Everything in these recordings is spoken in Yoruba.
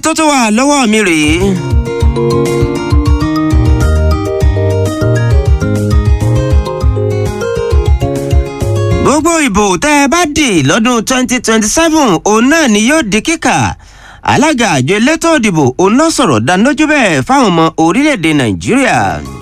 tó tó wà lọ́wọ́ mi rèé. gbogbo ìbò tẹ́ ẹ bá dì lọ́dún 2027 òun náà ni yóò di kíkà alága àjọ elétò ìdìbò òun ló sọ̀rọ̀ dánilójú bẹ́ẹ̀ fáwọn ọmọ orílẹ̀-èdè nàìjíríà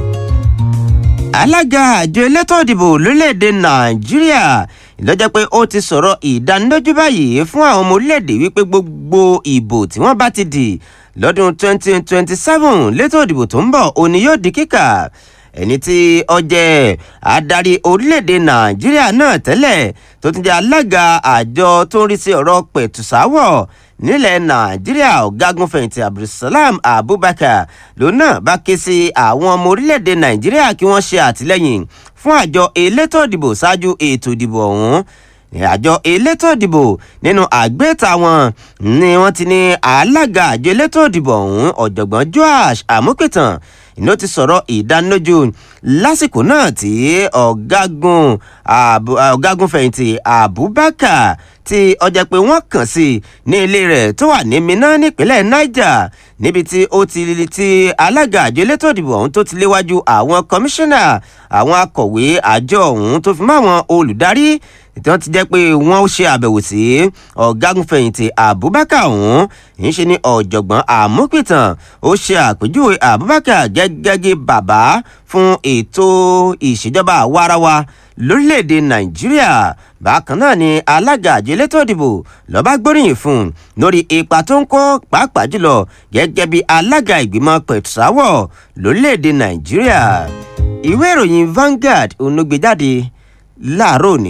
alága àjọ elétò ìdìbò lórílẹ̀-èdè nàìjíríà lọ́jọ́ pé ó ti sọ̀rọ̀ ìdánilójú báyìí fún àwọn ọmọ orílẹ̀-èdè wípé gbogbo ìbò tí wọ́n bá ti dì lọ́dún 2027 létò ìdìbò tó ń bọ̀ òní yóò di kíkà ẹni tí ó jẹ́ adarí orílẹ̀-èdè nàìjíríà náà tẹ́lẹ̀ tó tún jẹ́ alága àjọ tó ń rí sí ọ̀rọ̀ pẹ̀tùsáwọ̀ nílẹ̀ nàìjíríà ọ̀gágun fẹ̀yìntì abdulsalam abubakar lòun náà bá ké sí àwọn ọmọ orílẹ̀-èdè nàìjíríà kí wọ́n ṣe àtìlẹ́yìn fún àjọ elétò ìdìbò ṣáájú ètò ìdìbò ọ̀hún àjọ elétò ìdìbò nínú àgbéta wọn ni wọ́n ti ní alága àjọ elétò ìdìbò ọ̀hún ọ̀jọ̀gbọ́n joash amúpìtàn iná ti sọ̀rọ̀ ìdánilójú lásìkò náà tí ọ̀gágun ọ̀gágun fẹ̀yìntì abubakar tí ọjà pé wọ́n kàn sí ní ilé rẹ̀ tó wà ní minna nípínlẹ̀ niger níbi tí ó ti ti alága àjọ elétò ìdìbò ọ̀hún tó ti léwájú àwọn kọmíṣánná àwọn akọ̀wé àjọ ọ̀hún tó fi mọ́ àwọn olùdarí tí wọ́n ti jẹ́ pé wọ́n ṣe àbẹ̀wò sí ọ̀gágun fẹ̀yìntì abubakar ọ̀hún ń ṣe ní ọ̀jọ̀gbọ́n àmúpìtàn ó ṣe àpèjúwe abubakar gẹ́gẹ́ bàbá fún ètò ìṣèjọba àwarawa lórílẹ̀‐èdè nàìjíríà bákan náà ni alága àjọ elétò ìdìbò lọ́ba gbóríyìn fún un lórí ipa tó ń kó pàápàá jùlọ gẹ́gẹ́ bí alága ìgbìmọ̀ pẹ̀tùsáwọ̀ lórílẹ̀‐èdè nàìjíríà ìwé ìròyìn Vanguard onugbèjáde láàárọ̀ òní.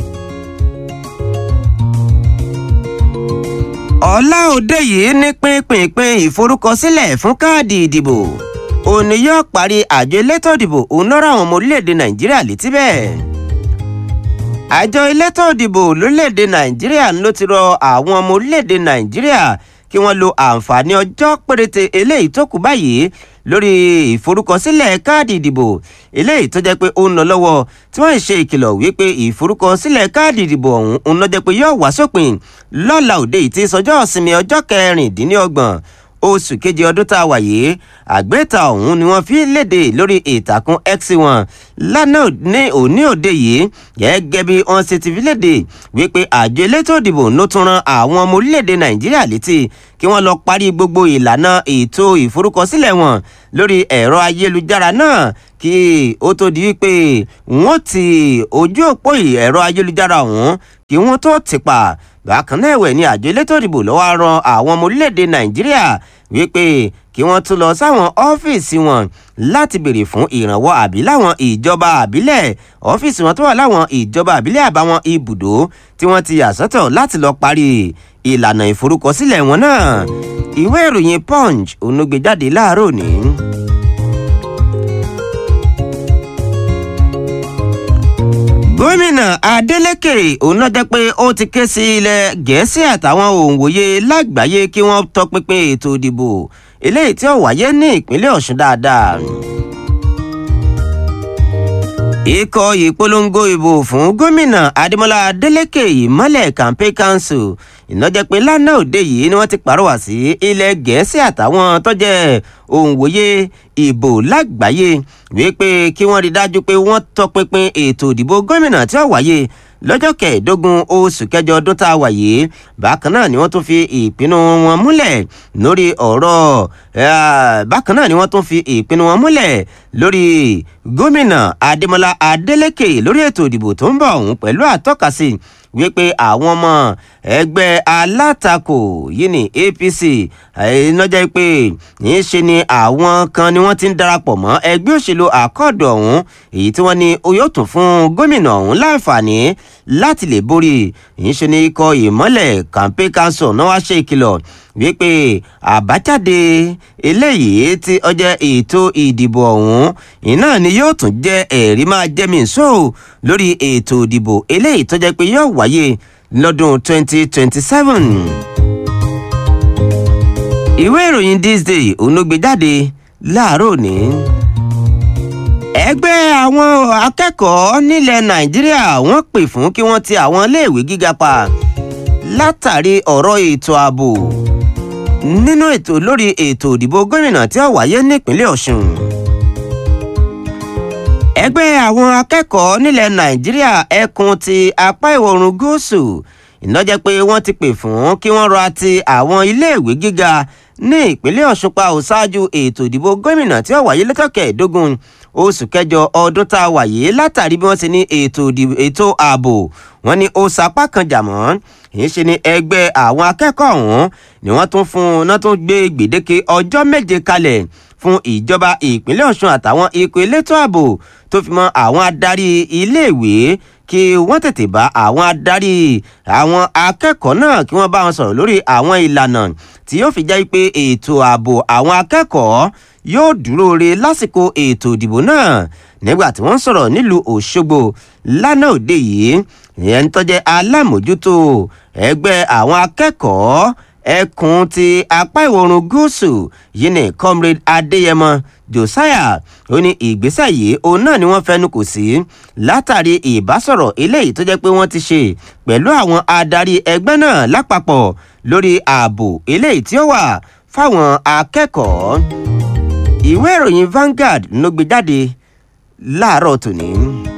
ọ̀la òde yìí ní pínpínpín ìforúkọsílẹ̀ fún káàdì ìdìbò òní yóò parí àjọ elétò ìdìbò òun lọ́rọ̀ àwọn ọmọ orílẹ̀-èdè nàìjíríà létí bẹ́ẹ̀. àjọ elétò ìdìbò lórílẹ̀-èdè nàìjíríà ló ti rọ àwọn ọmọ orílẹ̀-èdè nàìjíríà kí wọ́n lo àǹfààní ọjọ́ péréte eléyìí tó kù báyìí lórí ìforúkọsílẹ̀ káàdì ìdìbò eléyìí tó jẹ́ pé ó ń lọ lọ́wọ́ tí wọ́n ṣe ìkìlọ̀ wípé ìforúkọsílẹ̀ káàdì ìdìbò ọ̀hún ń lọ jẹ́ pé yóò wá sópin lọ́la òde yìí tí sọjọ́ ìsinmi ọjọ́ kẹrìndínlọ́gbọ̀n oṣù keje ọdún tá a wà yìí àgbéta ọ̀hún ni wọ́n fi léde lórí ìtàkùn x wọn lánàá ní òní òde yìí gẹ́gẹ́ bí wọ́n ṣe ti fi léde wípé àjọ elétò ìdìbò ló tún ran àwọn ọmọ orílẹ̀-èdè nàìjíríà létí kí wọ́n lọ parí gbogbo ìlànà ètò ìforúkọsílẹ̀ wọn lórí ẹ̀rọ ayélujára náà kí ó tó di wípé wọ́n ti ojú òpó ẹ̀rọ ayélujára ọ̀hún kí wọ́n tó ti pa bákan náà ẹ̀wẹ̀ ni àjọ elétò ìdìbò lọ́wọ́ ran àwọn ọmọ orílẹ̀-èdè nàìjíríà wípé kí wọ́n tún lọ sáwọn ọ́fíìsì wọn láti béèrè fún ìrànwọ́ àbí láwọn ìjọba àbílẹ̀ ọ́fíìsì wọn tó wà láwọn ìjọba àbílẹ̀ àbáwọn ibùdó tí wọ́n ti yà sọ́tọ̀ láti lọ parí ìlànà ìforúkọsílẹ̀ wọn náà ìwé ìròyìn punch onugbèjáde láàárọ̀ òní. gómìnà adeleke òun náà jẹ́ pé ó ti ké sí ilẹ̀ gẹ̀ẹ́sì àtàwọn òǹwòye lágbàáyé kí wọ́n tọpinpin ètò ìdìbò eléyìí tí ó wáyé ní ìpínlẹ̀ ọ̀ṣun dáadáa. ikọ̀ ìpolongo ìbò fún gómìnà adémọlá adeleke ìmọ̀lẹ̀ campaign council ìnájẹ́ pé lánàá òde yìí ni wọ́n ti pàrọwà sí ilẹ̀ gẹ̀ẹ́sì àtàwọn tó jẹ́ òǹwòye ìbò lágbàáyé wípé kí wọ́n rí dájú pé wọ́n tọpinpin ètò ìdìbò gómìnà tí ó wáyé lọ́jọ́ kẹẹ̀ẹ́dógún oṣù kẹjọ ọdún tá a wà yìí bákan náà ni wọ́n tún fi ìpinnu wọn múlẹ̀ lórí ọ̀rọ̀ bákan náà ni wọ́n tún fi ìpinnu wọn múlẹ̀ lórí gómìnà adémọlá adélèké lórí ètò ìdìbò tó ń bọ̀ ọ̀hún pẹ̀lú àtọ́kasí wípé àwọn ọmọ ẹgbẹ́ alátakò yìí ní apc ìnájà pé yìí ṣe ni àwọn kan ni wọ́n ti ń darapọ̀ mọ́ ẹgbẹ́ òṣèlú àkọọdù ọ̀hún èyí tí wọ́n ní yóò tún fún gómìnà ọ̀hún láǹfààní láti lè borí yìí ṣe ni ikọ̀ ìmọ́lẹ̀ campaign council náà wá ṣe ìkìlọ̀ wípé àbájáde eléyìí tí ọjọ́ ètò ìdìbò ọ̀hún iná ni yóò tún jẹ́ ẹ̀rí máa jẹ́ mi sọ lórí ètò ìdìbò eléyìí tó jẹ́ pé yóò wáyé lọ́dún 2027. ìwé ìròyìn this day òun ló gbé jáde láàárọ̀ òní ẹgbẹ́ àwọn akẹ́kọ̀ọ́ nílẹ̀ nàìjíríà wọ́n pè fún kí wọ́n ti àwọn iléèwé gíga pa látàrí ọ̀rọ̀ ètò ààbò nínú ètò lórí ètò ìdìbò gómìnà tí ó wáyé nípínlẹ̀ ọ̀ṣun ẹgbẹ́ àwọn akẹ́kọ̀ọ́ nílẹ̀ nàìjíríà ẹkùn ti apá ìwọ̀ oòrùn gúúsù ìnájẹ́ pé wọ́n ti pè fún kí wọ́n rọra ti àwọn iléèwé gíga ní ìpínlẹ̀ ọ̀ṣun pa ò ṣáájú ètò ìdìbò gómìnà tí ó wáyé lọ́tọ̀kẹ́ ìdógún oṣù kẹjọ ọdún tá a wáyé látàrí bí wọ́n ti ní ètò ààbò wọn ni ó sapá kan jà mọ́ ìṣe ni ẹgbẹ́ àwọn akẹ́kọ̀ọ́ ọ̀hún ni wọ́n tún fún un náà tún gbé gbèdéke ọjọ́ méje kalẹ̀ fún ìjọba ìpínlẹ̀ ọ̀ṣun àtàwọn ikọ̀ elétò ààbò tó fi mọ́ àwọn adarí iléèwé kí wọ́n tètè bá àwọn adarí àwọn akẹ́kọ̀ọ́ náà kí wọ́n bá wọn sọ̀rọ̀ lórí àwọn ìlànà tí yóò fi jẹ́ pé ètò ààbò àwọn akẹ́kọ̀ọ́ yóò dúró re lásìkò ètò ìdìbò náà nígbà tí wọ́n sọ̀rọ̀ nílùú òṣogbo lánàá òde yìí ìyẹn tó jẹ́ alámòjútó ẹgbẹ́ àwọn akẹ́kọ̀ọ́ ẹkùn ti apá ìwọ̀rùn gúúsù yìí ní comrade adéyẹmọ josiah ó ní ìgbésẹ̀ yìí òun náà ni wọ́n fẹnu kò sí látàrí ìbásọ̀rọ̀ eléyìí tó jẹ́ pé wọ́n ti ṣe pẹ̀lú àwọn adarí ẹgbẹ́ náà lápapọ̀ lórí ààbò eléyìí tí ó wà fáwọn akẹ́kọ̀ọ́ ìwé ìròyìn Vanguard ló gbé jáde láàárọ̀ tòní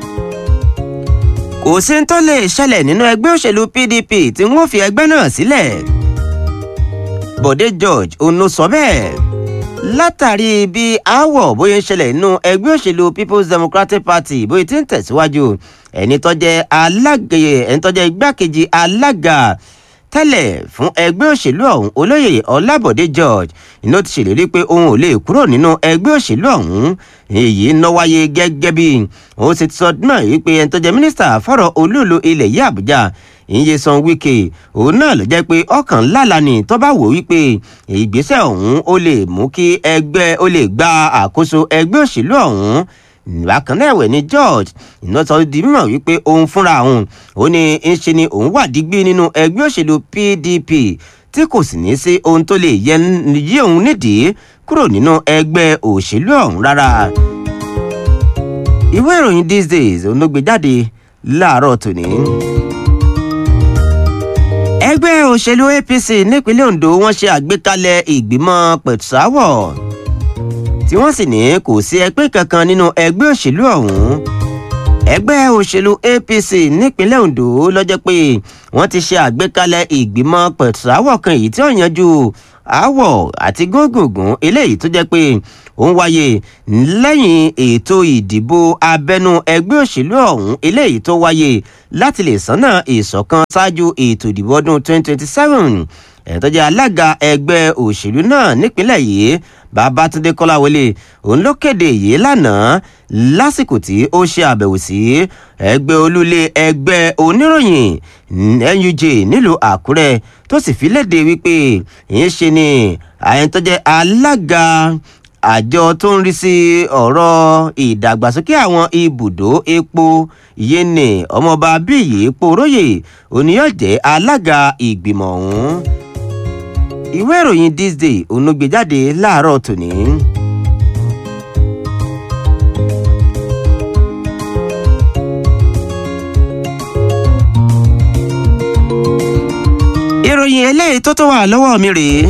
kò sí tó lè ṣẹlẹ̀ nínú ẹgbẹ́ òṣèlú PDP tí wọ́n fi ẹgbẹ́ náà sílẹ̀ Bọ̀dé George òun ló sọ bẹ́ẹ̀ látàrí bí aáwọ̀ bóyá ń ṣẹlẹ̀ nínú ẹgbẹ́ òṣèlú People's Democratic Party bóyá ti ń tẹ̀síwájú ẹni tó jẹ́ alága ẹni tó jẹ́ igbákejì alága tẹ́lẹ̀ fún ẹgbẹ́ òṣèlú ọ̀hún olóyè ọlábọ̀dé george iná ti ṣèlérí pé òun ò lè kúrò nínú ẹgbẹ́ òṣèlú ọ̀hún èyí ń wáyé gẹ́gẹ́ bí òun ṣe ti sọ náà wípé ẹni tó jẹ́ mínísítà fọ́rọ̀ olúùlú ilẹ̀ yìí àbújá Nyesom Wike òun náà ló jẹ́ pé ọkàn ńláńlá ni tó bá wò wípé ìgbésẹ̀ ọ̀hún ó lè mú kí ẹgbẹ́ ó lè gba àkóso ẹgbẹ́ òṣèlú ọ̀hún bákan náà ẹ̀wẹ̀ ni George iná sọ di mímọ̀ wípé òun fúnra òun ó ní ń ṣe ni òun wà dígbí nínú ẹgbẹ́ òṣèlú PDP tí kò sì ní sí ohun tó lè yí òun nídìí kúrò nínú ẹgbẹ́ òṣèlú ọ̀hún rárá. ìwé ìròyìn these days òun ló gbé jáde láàárọ̀ tòní. ẹgbẹ́ òṣèlú APC nípínlẹ̀ Ondo wọ́n ṣe àgbékalẹ̀ ìgbìmọ̀ pẹ̀tùsáwọ̀ tí wọ́n sì ní kò sí ẹgbẹ́ kankan nínú ẹgbẹ́ òṣèlú ọ̀hún ẹgbẹ́ òṣèlú APC nípínlẹ̀ Ondo lọ́jọ́ pé wọ́n ti ṣe àgbékalẹ̀ ìgbìmọ̀ pẹ̀tùsáwọ̀ kan èyí tí ó yanjú aáwọ̀ àti gógùngùn eléyìí tó jẹ́ pé ó ń wáyé lẹ́yìn ètò ìdìbò abẹ́nú ẹgbẹ́ òṣèlú ọ̀hún eléyìí tó wáyé láti lè sánà ìṣọ̀kan ṣáájú ètò ìdìbò ọdún 2027 ẹ̀tọ́jẹ́ alága ẹgbẹ́ òṣèlú náà nípínlẹ̀ yìí Babátúndé Kọ́láwọlé òun ló kéde yìí lánàá lásìkò tí ó ṣe àbẹ̀wò sí ẹgbẹ́ olúlé ẹgbẹ́ oníròyìn NUJ nílùú Àkúrẹ́ tó sì fi léde wípé ìyẹn ṣe ni àyẹ̀ntọ́jẹ́ alága àjọ tó ń rí sí ọ̀rọ̀ ìdàgbàsókè àwọn ibùdó epo yéènì ọmọọba bíyì epo róye oníyànjẹ́ alága ìgbìmọ̀ ọ̀hún ìwé ìròyìn this day òun ló gbé jáde láàárọ̀ tòní. ìròyìn eléyìí tó tó wà lọ́wọ́ mi rèé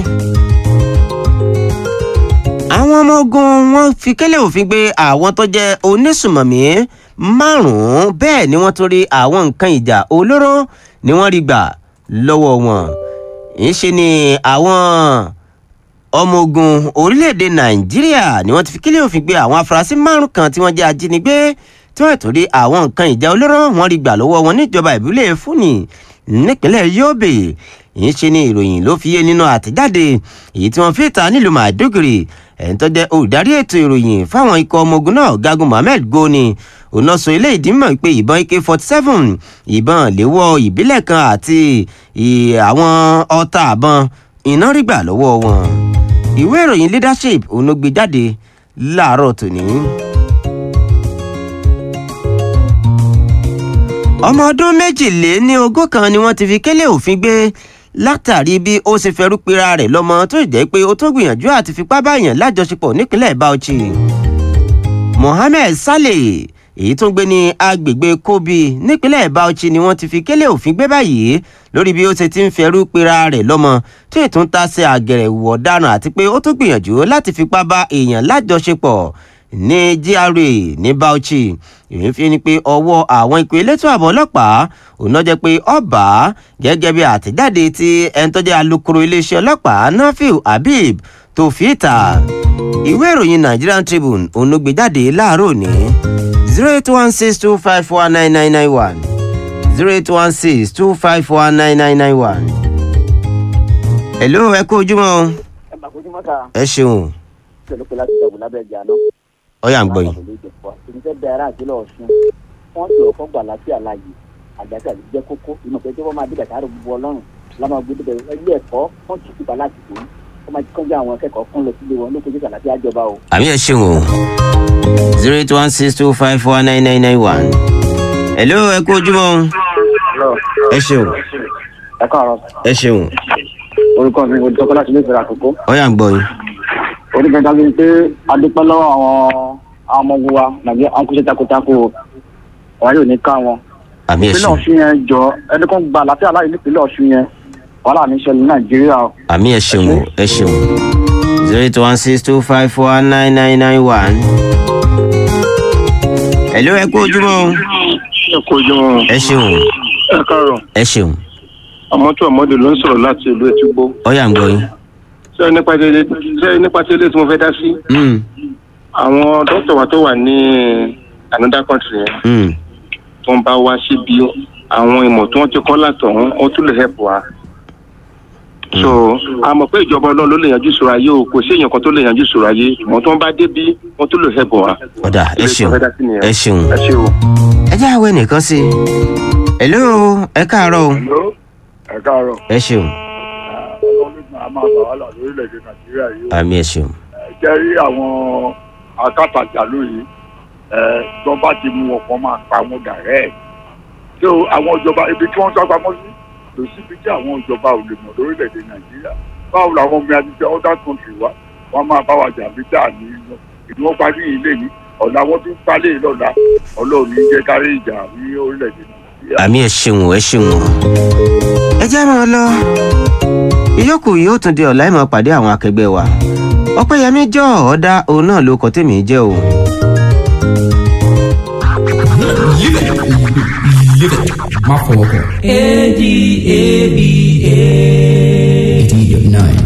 àwọn ọmọ ogun wọn fi kélé òfin gbé àwọn tó jẹ́ onísùmọ̀mí márùn-ún bẹ́ẹ̀ ni wọ́n tún rí àwọn nǹkan ìjà olóró ni wọ́n rí gbà lọ́wọ́ wọn ìṣe ni àwọn ọmọ ogun orílẹ̀-èdè nàìjíríà ni wọ́n ti fi kélé òfin gbé àwọn afurasí márùn kan tí wọ́n jẹ́ ajínigbé tí wọ́n tún rí àwọn nǹkan ìjà olóró wọ́n rí gbà lọ́wọ́ wọn níjọba ìbílẹ̀ fúnni nípínlẹ̀ yobe yìí ṣe ni ìròyìn ló fi yé nínú àtẹ̀jáde èyí tí wọ́n fi ta nílùú maiduguri ẹni tó jẹ́ olùdarí ètò ìròyìn fáwọn ikọ̀ ọmọ ogun náà gagun mohammed goni òun náà sọ ilé ìdímọ̀ pé ìbọn ak forty seven ìbọn léwọ́ ìbílẹ̀ kan àti àwọn ọta àbọn iná rí gbà lọ́wọ́ wọn ìwé ìròyìn leadership òun ló gbé jáde láàárọ̀ tòní. ọmọ ọdún méjìléní ogún kan ni wọ́n ti fi kélé òfin gbé látàrí bí ó ṣe fẹ́rú pera rẹ̀ lọ́mọ tó jẹ́ pé ó tó gbìyànjú àti fipá báyàn lájọṣepọ̀ nípínlẹ̀ Bauchi Mohammed Saleh èyí tó ń gbé ní agbègbè kobi nípínlẹ̀ bauchi ni wọ́n ti fi kélé òfin gbé báyìí lórí bí ó ṣe ti ń fẹrú pera rẹ̀ lọ́mọ tí ètò ń ta sí àgẹ̀rẹ̀ ìwọ̀ ọ̀daràn àti pé ó tún gbìyànjú láti fipá bá èèyàn lájọṣepọ̀ ní gra ní bauchi èyí fi ni pé ọwọ́ àwọn ikọ̀ elétò ààbò ọlọ́pàá òun náà jẹ́ pé ọba gẹ́gẹ́ bí àtẹ̀jáde tí ẹni tó jẹ́ alukoro iléeṣẹ́ ọlọ́pàá nafiu habib tó fi ìta ìwé ìròyìn nigerian tribune òun ló gbé jáde láàárọ̀ òní zero eight one six two five four nine nine nine one zero eight one six two five four nine nine nine one. hello ẹ kú ojúmọ́ ẹ máa kojú mọ́ta ẹ ṣeun pẹ̀lú pẹ̀lú àti ìjọba lábẹ́ ẹ̀jẹ̀ àná. ọyà ń gbọ́ yìí. èmi fẹ́ bẹ ara àti lọ́ọ̀ sún wọ́n ti ọ̀fọ́ gbà láti àlàyé àgbàtà lè jẹ́ kókó inú pé tí wọ́n máa dìgbà sáré gbogbo ọlọ́run lámà gbé débẹ̀ ilé ẹ̀kọ́ wọ́n ti tìpa láti tó wọ́n máa kọjá àwọn akẹ́kọ̀ọ́ kún lọ sílé wọn ló kojú àlàáfí àjọba o. àmì ẹ ṣeun o zero eight one six two five four nine nine nine one. hello ẹ kú ojúmọ́ ẹ ṣeun ẹ káàárọ̀ ẹ ṣeun orúkọ mi ò dọ́kọ́ láti ilé ìfẹ́ àkókò. ọyà ń gbọ́ yìí. orúkọ ìdájọ́ ni pé adúpẹ́ lọ́wọ́ àwọn àwọn ọmọ ogun wa nàbí àwọn kúṣẹ́ takuntakun o wàá yóò ní ká wọn. àmì ẹ ìpínlẹ̀ ṣeun ọ̀ṣun yẹn jọ ẹni kan gba àlàáfíà láàyè nípínlẹ̀ ọ̀ṣun yẹn wàhálà ní ṣẹlẹ̀ ní nàìjíríà o. àmì ẹ ṣeun o ẹ ṣeun zero eight one six two five four nine nine nine one. hello ẹ kú ojúmọ́ o ẹ kú ojúmọ́ ẹ ṣeun ẹ káàárọ̀ ẹ ṣeun àmọ́tò àmọ́dé ló ń sọ̀rọ̀ láti ìlú ètúgbó ọyà ń gbọ́ yìí. ṣé nípa tí ṣé nípa tí ilé tí mo fẹ́ dá sí Mm, àwọn dókítà wa tó wà ní another country yẹn mm. tó ń bá wá síbi àwọn ìmọ̀ tí wọ́n ti kọ́ látọ̀hún ó tún lè help wa so a mọ̀ pé ìjọba ọlọ́run ló lè yanjú ìṣòro ayé o kò sí èèyàn kan tó lè yanjú ìṣòro ayé ìmọ̀ tó ń bá débi wọ́n tún lè help wa. ọ̀dà ẹ Ilé tí ṣeun mo fẹ́ dá sí nìyẹn. ẹ ṣeun ẹ ṣe o. ẹ jẹ́ àwẹ̀ nìkan sí i. hello ẹ káàárọ̀ o ẹ káàárọ̀ ẹ ṣeun ọlọ́run a máa bá wàhálà lórílẹ̀‐èdè nàìjíríà yìí ó àmì ẹ ṣeun jẹ́ rí àwọn akátàjàlú yìí ìjọba ti mú wọn kan máa pa wọn dàrẹ́ ẹ̀ tí ó àwọn ìjọba ibi tí wọ́n sá pamọ́ sí kò síbi tí àwọn ìjọba ò lè mọ̀ lórílẹ̀‐èdè nàìjíríà báwo làwọn ọmọ ẹni tí other country wá wọ́n máa bá wa jà bí dáa ní ìlú wọn parí ilé ní ọ̀la wọn tún palẹ̀ lọ́la ọlọ́run ní jẹ́ kárí ìjà ní orílẹ̀‐èdè nàìjíríà. àmì ẹ ṣeun ẹ ṣeun ẹ jẹ́ máa lọ ìyókù yóò tún di ọ̀la ìmọ̀ pàdé àwọn akẹgbẹ́ wa ọpẹ́yẹmí jọ ọ̀ọ́dá òun náà ló kọ́ tèmi jẹ́ o. Live it. Live it. Má fọwọ́ kàn. A D A B A. eighty nine